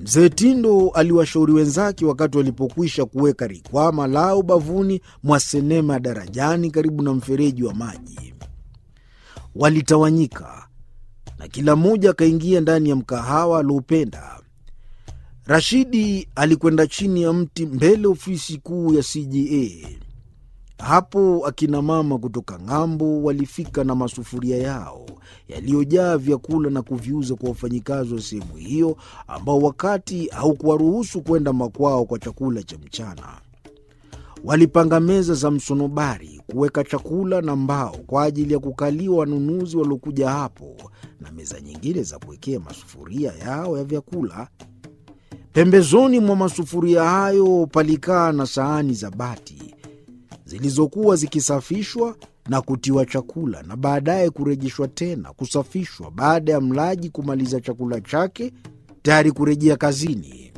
Mzee Tindo aliwashauri wenzake wakati walipokwisha kuweka rikwama lao bavuni mwa senema ya darajani karibu na mfereji wa maji. Walitawanyika na kila mmoja akaingia ndani ya mkahawa alioupenda. Rashidi alikwenda chini ya mti mbele ofisi kuu ya CJA. Hapo akina mama kutoka ng'ambo walifika na masufuria yao yaliyojaa vyakula na kuviuza kwa wafanyikazi wa sehemu hiyo ambao wakati haukuwaruhusu kwenda makwao kwa chakula cha mchana. Walipanga meza za msonobari kuweka chakula na mbao kwa ajili ya kukaliwa wanunuzi waliokuja hapo na meza nyingine za kuwekea masufuria yao ya vyakula. Pembezoni mwa masufuria hayo palikaa na sahani za bati zilizokuwa zikisafishwa na kutiwa chakula na baadaye kurejeshwa tena kusafishwa baada ya mlaji kumaliza chakula chake tayari kurejea kazini.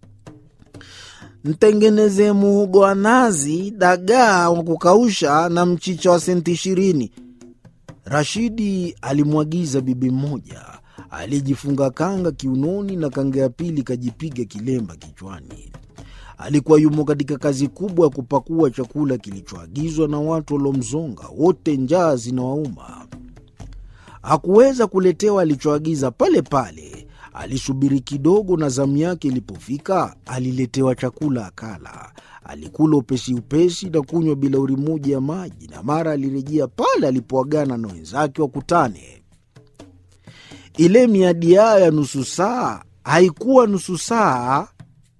Mtengeneze muhogo wa nazi, dagaa wa kukausha na mchicha wa senti ishirini, Rashidi alimwagiza bibi mmoja aliyejifunga kanga kiunoni na kanga ya pili kajipiga kilemba kichwani. Alikuwa yumo katika kazi kubwa ya kupakua chakula kilichoagizwa na watu waliomzonga, wote njaa zinawauma. Hakuweza kuletewa alichoagiza pale pale. Alisubiri kidogo, na zamu yake ilipofika aliletewa chakula akala. Alikula upesi upesi na kunywa bilauri moja ya maji, na mara alirejea pale alipoagana na wenzake wakutane. Ile miadi yao ya nusu saa haikuwa nusu saa.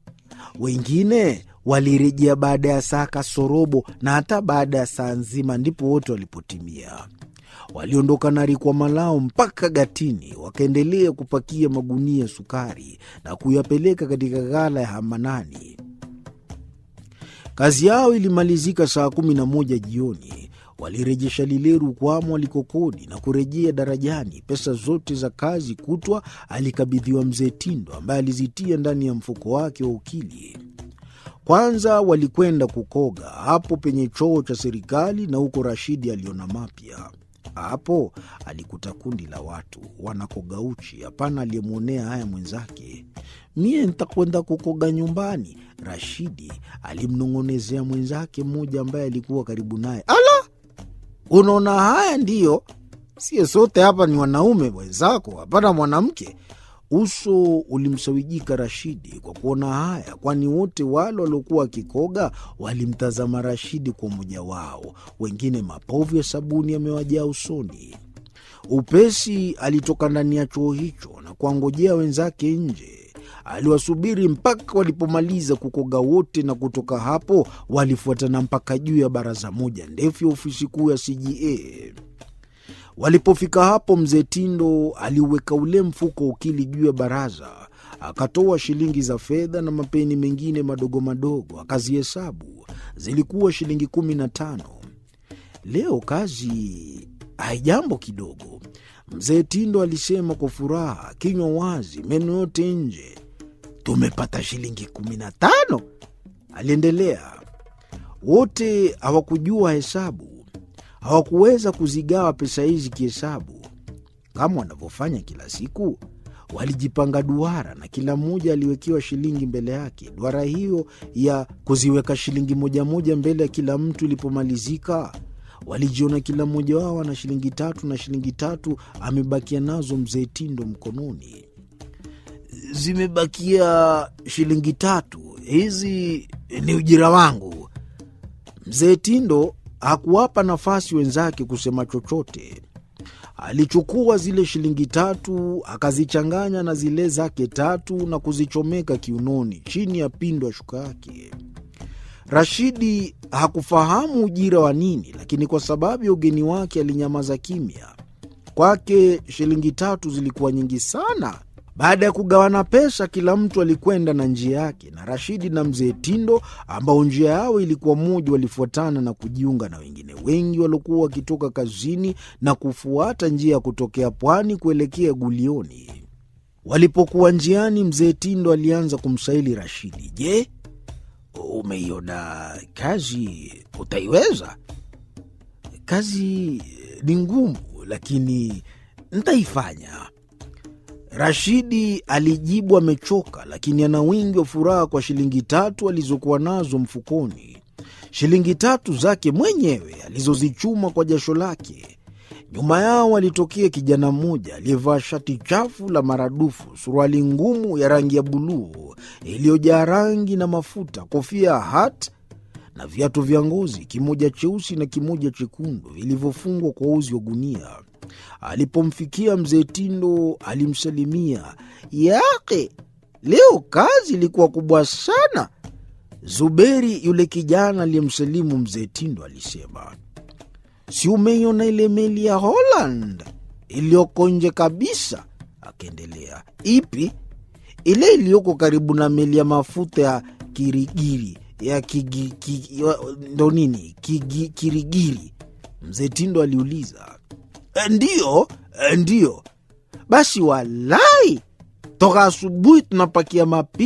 Wengine walirejea baada ya saa kasorobo na hata baada ya saa nzima, ndipo wote walipotimia. Waliondoka na rikwama lao mpaka gatini, wakaendelea kupakia magunia ya sukari na kuyapeleka katika ghala ya Hamanani. Kazi yao ilimalizika saa kumi na moja jioni. Walirejesha lile rukwamo walikokodi na kurejea darajani. Pesa zote za kazi kutwa alikabidhiwa mzee Tindo, ambaye alizitia ndani ya mfuko wake wa ukili. Kwanza walikwenda kukoga hapo penye choo cha serikali, na huko Rashidi aliona mapya. Hapo alikuta kundi la watu wanakoga uchi. Hapana aliyemwonea haya mwenzake. Mie ntakwenda kukoga nyumbani, Rashidi alimnong'onezea mwenzake mmoja ambaye alikuwa karibu naye. Ala, unaona haya ndiyo? Sie sote hapa ni wanaume wenzako, hapana mwanamke. Uso ulimsawijika Rashidi kwa kuona haya, kwani wote wale waliokuwa wakikoga walimtazama Rashidi kwa umoja wao, wengine mapovu ya sabuni yamewajaa usoni. Upesi alitoka ndani ya choo hicho na kuwangojea wenzake nje. Aliwasubiri mpaka walipomaliza kukoga wote, na kutoka hapo walifuatana mpaka juu ya baraza moja ndefu ya ofisi kuu ya CJA. Walipofika hapo, mzee Tindo aliuweka ule mfuko ukili juu ya baraza, akatoa shilingi za fedha na mapeni mengine madogo madogo, akazihesabu. Zilikuwa shilingi kumi na tano. Leo kazi haijambo kidogo, mzee Tindo alisema kwa furaha, kinywa wazi, meno yote nje. Tumepata shilingi kumi na tano, aliendelea. Wote hawakujua hesabu hawakuweza kuzigawa pesa hizi kihesabu kama wanavyofanya kila siku. Walijipanga duara na kila mmoja aliwekewa shilingi mbele yake. Duara hiyo ya kuziweka shilingi moja moja mbele ya kila mtu ilipomalizika, walijiona kila mmoja wao ana shilingi tatu na shilingi tatu amebakia nazo mzee Tindo mkononi. Zimebakia shilingi tatu, hizi ni ujira wangu. Mzee Tindo hakuwapa nafasi wenzake kusema chochote. Alichukua zile shilingi tatu akazichanganya na zile zake tatu na kuzichomeka kiunoni chini ya pindo ya shuka yake. Rashidi hakufahamu ujira wa nini, lakini kwa sababu ya ugeni wake alinyamaza kimya. Kwake shilingi tatu zilikuwa nyingi sana. Baada ya kugawana pesa, kila mtu alikwenda na njia yake, na Rashidi na mzee Tindo ambao njia yao ilikuwa moja, walifuatana na kujiunga na wengine wengi waliokuwa wakitoka kazini na kufuata njia ya kutokea pwani kuelekea Gulioni. Walipokuwa njiani, mzee Tindo alianza kumshaili Rashidi, je, umeiona kazi? Utaiweza? Kazi ni ngumu, lakini ntaifanya. Rashidi alijibu amechoka, lakini ana wingi wa furaha kwa shilingi tatu alizokuwa nazo mfukoni, shilingi tatu zake mwenyewe alizozichuma kwa jasho lake. Nyuma yao alitokea kijana mmoja aliyevaa shati chafu la maradufu, suruali ngumu ya rangi ya buluu iliyojaa rangi na mafuta, kofia ya hat na viatu vya ngozi, kimoja cheusi na kimoja chekundu vilivyofungwa kwa uzi wa gunia. Alipomfikia mzee Tindo alimsalimia, yake leo kazi ilikuwa kubwa sana. Zuberi, yule kijana aliyemsalimu mzee Tindo, alisema si umeiona ile meli ya Holland iliyoko nje kabisa? Akaendelea, ipi? Ile iliyoko karibu na meli ya mafuta ya Kirigiri ya kigi, kigi, ndo nini kigi, Kirigiri? Mzee Tindo aliuliza. E, ndiyo e, ndiyo. Basi walai, toka asubuhi tunapakia mapi